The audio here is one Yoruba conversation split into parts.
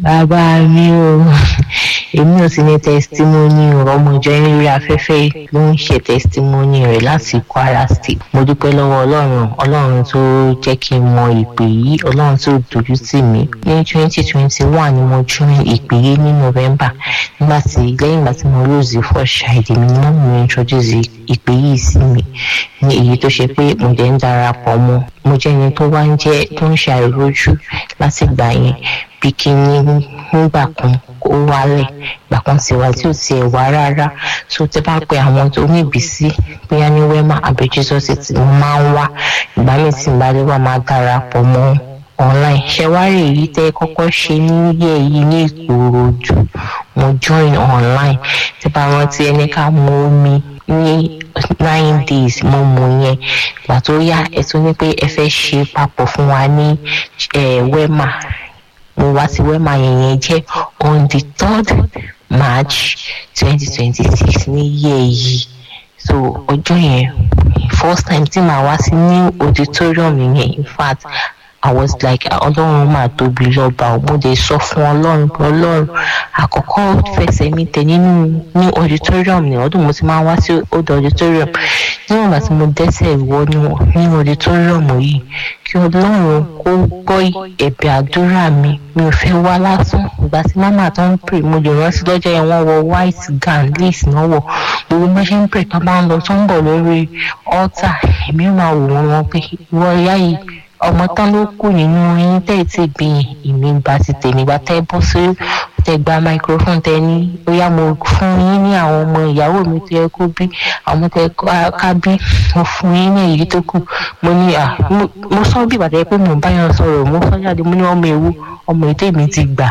bàbá mi o èmi ò sì ní tẹsítímọ́nì ọmọ ìjọ yín lórí afẹ́fẹ́ ló ń ṣe tẹsítímọ́nì rẹ̀ láti kwara state mo dúpẹ́ lọ́wọ́ ọlọ́run ọlọ́run tó jẹ́ kí n mọ ìpè yìí ọlọ́run tó dojú tì mí ní twenty twenty one ni mo join ìpè yìí ní november nígbà tí lẹ́yìn ìgbà tí mo lose the first child mi ni wọ́n mi introduce ìpè yìí sí mi ní èyí tó ṣe pé mo dẹ̀ ń darapọ̀ mọ́ mo jẹ́ ẹni tó wá ń jẹ́ tó ń ṣe àìrójú láti gbà yẹn bí kíní nígbà kan ó wálẹ̀ ìgbà kan sì wá tí ò tiẹ̀ wá rárá tó tẹ́ bá pe àwọn tó ní ìbísí bóyá ní wema àbí jesus ti mo máa ń wá ìgbà míì tí n bá lè wá máa darapọ̀ mọ́ online ṣẹwárì èyí tẹ́ kọ́kọ́ ṣe níyẹ̀ yìí ní ìkòròdú mo join online tí bá rántí ẹni ká mú omi ní nine days mo mú yẹn ìgbà tó yá ẹ tún ní pé ẹ fẹ́ ṣe papọ̀ fún wa ní wema mo wá sí wema yẹn yẹn jẹ́ on the third march twenty twenty six ní yẹ́ yìí so ọjọ́ yẹn first time tí màá wá sí new auditorium yẹn in fact i was like ọlọ́run máa tóbi lọ́ba mo dé sọ fún ọlọ́run pé ọlọ́run àkọ́kọ́ fẹsẹ̀ mi tẹ̀ nínú ní auditorium ní ọdún mo ti máa wá sí old auditorium níwọ̀n ìgbà tí mo dẹ́sẹ̀ wọnú ní auditorium yìí kí ọlọ́run kó gbọ́ ẹ̀bẹ̀ àdúrà mi mi ò fẹ́ wá lásán ìgbà tí mama tó ń pè mo lè rántí lọ́jọ́ yẹn wọ́n wọ white gown lace náà wọ̀ gbogbo bá ṣe ń pè tó bá ń lọ tó ń bọ̀ lórí altar èmi máa wò wọ́n pé ìwọ ìyá yìí ọmọ tán ló kù nínú yín tẹ́ ẹ̀ tí gbìn ìmí gba ti tèmi gba tẹ́ bọ́ sí tẹ́ gba microphone tẹ́ ní bóyá mo fún yín ní àwọn ọmọ ìyàwó mi tó yẹ kó bí àwọn tẹ́ ká bí mo fún yín ní èyí tó kù mo ní à mo sọ bí ìbàdàn pé mo bá yàn sọ̀rọ̀ mo sọ jáde mo ní ọmọ ewu ọmọ ètò èmi ti gbà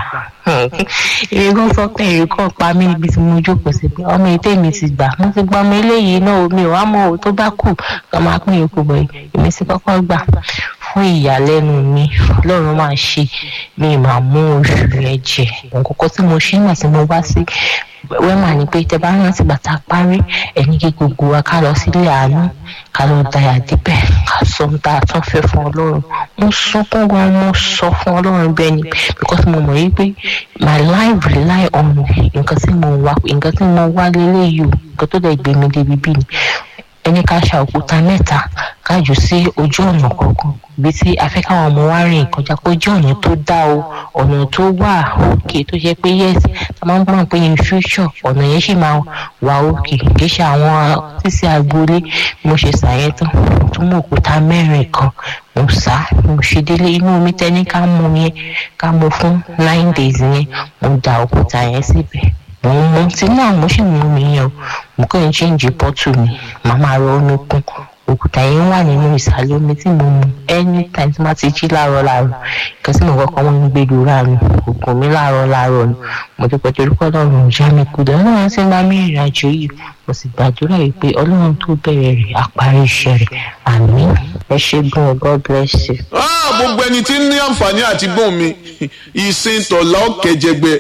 èmi kan sọ pé èrè kan pa mí níbi tí mo jókòó sí pé ọmọ ètò èmi ti gbà mo ti gbọ́ ọmọ eléyìí náà mi ò wá mọ̀ ọ́ tó bá kù ká máa pín yòókù bọ̀ èmi ti kọ́kọ́ gbà fún ìyàlẹ́nu mi ọlọ́run máa ṣe mi máa mú oṣù yẹn jẹ nǹkan tí mo ṣe nígbà tí mo wá sí wẹ́mà ni pé tẹ bá rántí bàtà parí ẹni kí gbogbo wa ká lọ sílé àánú ká lọ dayà díbẹ̀ ká sọ ohun tá a tún fẹ́ fún ọlọ́run mo sunkún gan mo sọ fún ọlọ́run bẹ́ẹ̀ ni because mo mọ̀ yí pé my life rely on nǹkan tí mo wá nǹkan tí mo wá lélẹ́yìí o nǹkan tó dẹ̀ gbé mi débi bí ni ẹni ká ṣa òkúta mẹ́ta ká jù sí ojú ọ̀nà kọ̀ọ̀kan ibi tí a fẹ́ káwọn ọmọ wa rìn kọjá pé ojú ọ̀nà tó dá o ọ̀nà tó wà òkè tó jẹ́ pé yes a máa ń gbọ́n pé in future ọ̀nà yẹn ṣì máa wà òkè kì í ṣe àwọn sísè agboolé mo ṣe ṣàyẹn tán tó mú òkúta mẹ́rin kan mo sá mo ṣe délé inú omi tẹ́ni ká mú yẹn ká mú fún nine days yẹn mo da òkúta yẹn síbẹ̀ mo ń mu tí náà mo sì mú mi yẹn o mo kàn ń chíǹjì bọ́tù mi màá máa rọ omi kún òkúta yẹn wà nínú ìsàlẹ̀ omi tí mo mu anytime tí wọ́n ti jí láàárọ̀ láàárọ̀ nǹkan tí mo kọ́kọ́ wọ́n ń gbé lura mi òògùn mi láàárọ̀ láàárọ̀ ni mo ti pẹ̀tẹ́ orúkọ ọlọ́run já mi kúdọ̀ ọlọ́run ti ń bá mi ìrìn àjò yìí mo sì gbàdúrà yìí pé ọlọ́run tó bẹ̀rẹ̀ rẹ̀ àparí iṣẹ́ rẹ̀ àmín ẹ ṣe gan god bless you. gbogbo ẹni tí ń ní àǹfààní àti gbóhùn mi ìsìn tọ̀lá ọ̀kẹ́jẹgbẹ́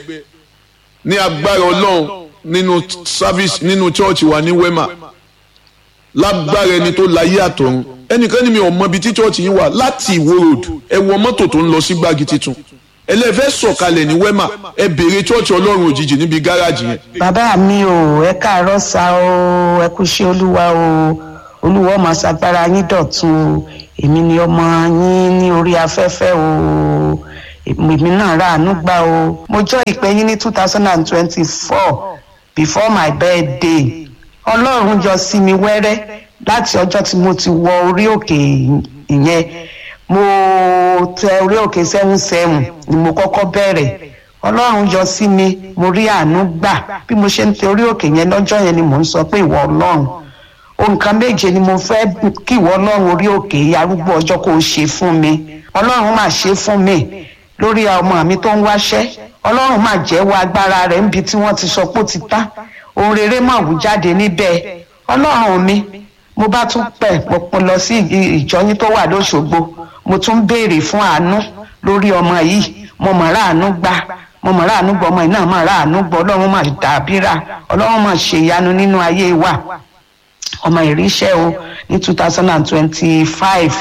ní agbára ọlọ́run nínú service nínú church wa ní wema lágbára ẹni tó láyé àtọ̀run ẹnìkan ní mi ò mọ ibi tí church yín wà láti ìwó road ẹ wọ mọ́tò tó ń lọ sí gbági titun ẹlẹ́fẹ́ sọ̀kalẹ̀ ní wema ẹ béèrè church ọlọ́run òjijì níbi gáràjì yẹn. bàbá mi ò ẹ káàárọ̀ sá o ẹ kú ṣe olúwa o olúwa ọmọ aṣagbára yín dọ̀tun o èmi ni ọmọ yín ní orí afẹ́fẹ́ o èmi náà ráàánú gbà o mo jọ ìpè yín ní two thousand and twenty-four before my birthday ọlọ́run yọ sí mi wẹ́rẹ́ láti ọjọ́ tí mo ti wọ orí òkè ìyẹn mo tẹ orí òkè seven seven ni mo kọ́kọ́ bẹ̀rẹ̀ ọlọ́run yọ sí mi mo rí àánú gbà bí mo ṣe ń tẹ orí òkè yẹn lọ́jọ́ yẹn ni mò ń sọ pé ìwọ ọlọ́run nǹkan méje ni mo fẹ́ kí ìwọ ọlọ́run orí òkè arúgbó ọjọ́ kó o ṣe fún mi ọlọ́run máa ṣe fún mi lórí ọmọ mi tó ń wáṣẹ́ ọlọ́run máa jẹ́wọ́ agbára rẹ̀ níbi tí wọ́n ti sọ pé ó ti tán ohun rere máa wù jáde níbẹ̀ ọlọ́run mi mo bá tún pẹ̀ mo lọ sí ìjọyín tó wà lóṣogbo mo tún béèrè fún àánú lórí ọmọ yìí mo mọ̀ ráàánú gbà mo mọ̀ ráàánú gbọ́ ọmọ yìí náà mọ̀ ráàánú gbọ́ ọlọ́run máa dàbíra ọlọ́run máa ṣèyanu nínú ayé wa ọmọ ìríṣẹ́ o ní two thousand and twenty-five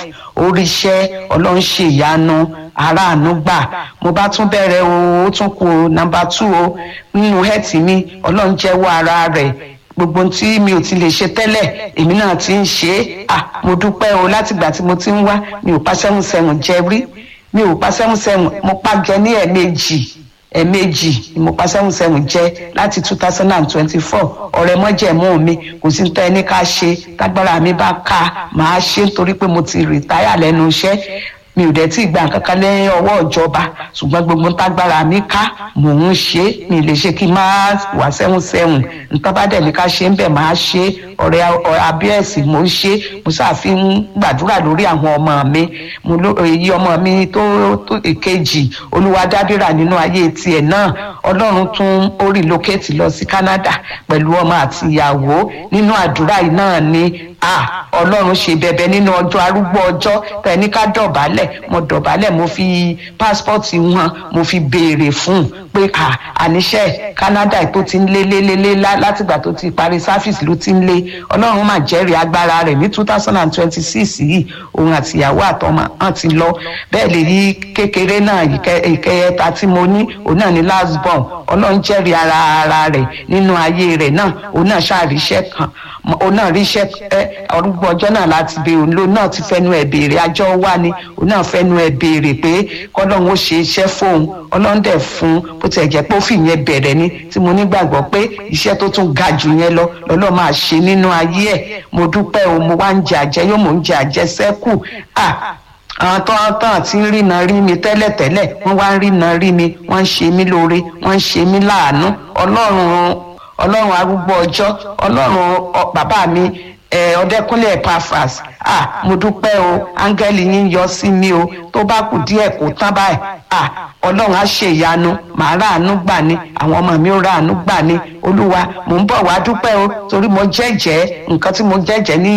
oríṣẹ́ ọlọ́run ṣe ìyanu aráàánú gbà mo bá tún bẹ̀rẹ̀ o ó tún kù nọ́mbà two o nínú hẹ́ẹ̀tì mi ọlọ́run jẹ́wọ́ ara rẹ̀ gbogbo tí mi ò ti lè ṣe tẹ́lẹ̀ èmi náà ti ń ṣe é à mo dúpẹ́ o látìgbà tí mo ti ń wá mi ò pa sẹ́wọ̀n sẹ́wọ̀n jẹ rí mi ò pa sẹ́wọ̀n sẹ́wọ̀n mo pa jẹ ní ẹ̀ẹ̀mejì ẹ̀ẹ̀mejì ni mo pa sẹ́wọ̀n sẹ́wọ̀n jẹ láti two thousand and twenty-four ọ̀rẹ́ mọ́jẹ̀mú mi kò sí tẹ́ ẹni ká ṣe tágbára mi bá ká màá ṣe nítorí pé mo ti rìtáyà lẹ́nu iṣẹ́ mi ò dẹ̀ tí ì gba nǹkan kan lẹ́yìn ọwọ́ ìjọba ṣùgbọ́n gbogbo tágbára mi ká mò ń ṣe mi lè ṣe kí n máa wà sẹ́hùn sẹ́hùn nǹkan bá dẹ̀ ní ká ṣe ń bẹ̀ máa ṣe ọ̀rẹ́ abíẹ́sì mò ń ṣe mo ṣàfihàn gbàdúrà lórí àwọn ọmọ mi mo ló èyí ọmọ mi tó tó èkejì olúwadádìrà nínú ayé tiẹ̀ náà ọlọ́run tún ó relocate lọ sí Canada pẹ̀lú ọmọ àti ìyàwó nínú àdúrà yìí náà ni ah ọlọ́run ṣe bẹ̀bẹ̀ nínú ọjọ́ arúgbó ọjọ́ tẹ̀ní ká dọ̀bálẹ̀ mo dọ̀bálẹ̀ mo fi pásítọ̀tì wọn mo fi béèrè fún un pé ah àníṣe Canada tó ti ń lé lé lé lé látìgbà tó ti parí sáfìsì ló ti ń lé ọlọ́run mà jẹ́rìí agbára rẹ̀ ní two thousand and twenty six yìí òun àti ìyàwó àtọmọ hàn ti lọ bẹ́ẹ̀ lè rí kékeré náà ìkẹyẹta tí mo ní òun náà ní last born ọlọ́run jẹ́rìí ara ara rẹ̀ nínú ayé rẹ̀ náà òun náà ṣàríṣẹ́ kan òun náà ríṣẹ́ ọdúgbò ọjọ́ náà láti bẹ òun ló náà ti fẹ́nu ẹ̀ béèrè àjọ wá ni òun náà fẹ́nu ẹ̀ béèrè pé kọ́lọ́run ó ṣe iṣẹ́ fóun ọlọ́run dẹ̀ fún bó tiẹ̀ jẹ́ pé ó fi yẹn bẹ̀rẹ̀ ni tí mo nígbàgbọ́ pé iṣẹ́ tó tún ga jù yẹn lọ lọ́lọ́ máa ṣe nínú ayé ẹ̀ mo dúpẹ́ o mo wá ń jẹ àjẹ yóò mò ń jẹ àjẹsẹ́kù ah àwọn tó ń tàn tí ń rìnà rí mi tẹ́lẹ̀tẹ́lẹ̀ wọ́n wá ń rìnà rí mi wọ́n ń ṣe mí lóore wọ́n ń ṣe mí láàánú ọlọ́run ọlọ́run arúgbó ọjọ́ ọlọ́run bàbá mi ọdẹkùnlé Epaphras ah mo dúpẹ́ o áńgẹ́lì yín yọ sí mi o tó bá kù díẹ̀ kó tán báyìí ah ọlọ́run á ṣe ìyanu màá ráàánú gbà ní àwọn ọmọ mi ó ráàánú gbà ní olúwa mò ń bọ̀ wá dúpẹ́ o torí mo jẹ́jẹ́ nǹkan tí mo jẹ́jẹ́ ní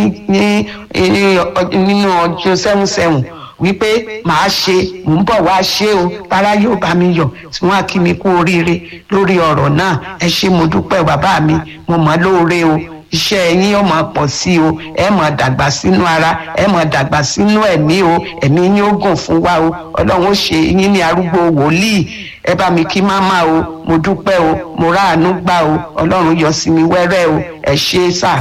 nínú ọjọ́ sẹ́hùn sẹ́hùn wípé màá ṣe mò ń bọ̀ wá ṣe o tara yóò bá mi yọ̀ tí wọ́n á kí mi kú oríire lórí ọ̀rọ̀ náà ẹ ṣé mo dúpẹ́ bàbá mi mo mọ̀ lóore o iṣẹ́ yín yóò máa pọ̀ sí o ẹ máa dàgbà sínú ara ẹ máa dàgbà sínú ẹ̀mí o ẹ̀mí yín ó gùn fún wa o ọlọ́run ó ṣe yín ní arúgbó wòlíì ẹ bá mi kí máma o mo dúpẹ́ o mo ráàánú gbà o ọlọ́run yọ sí mi wẹ́rẹ́ o ẹ ṣé sà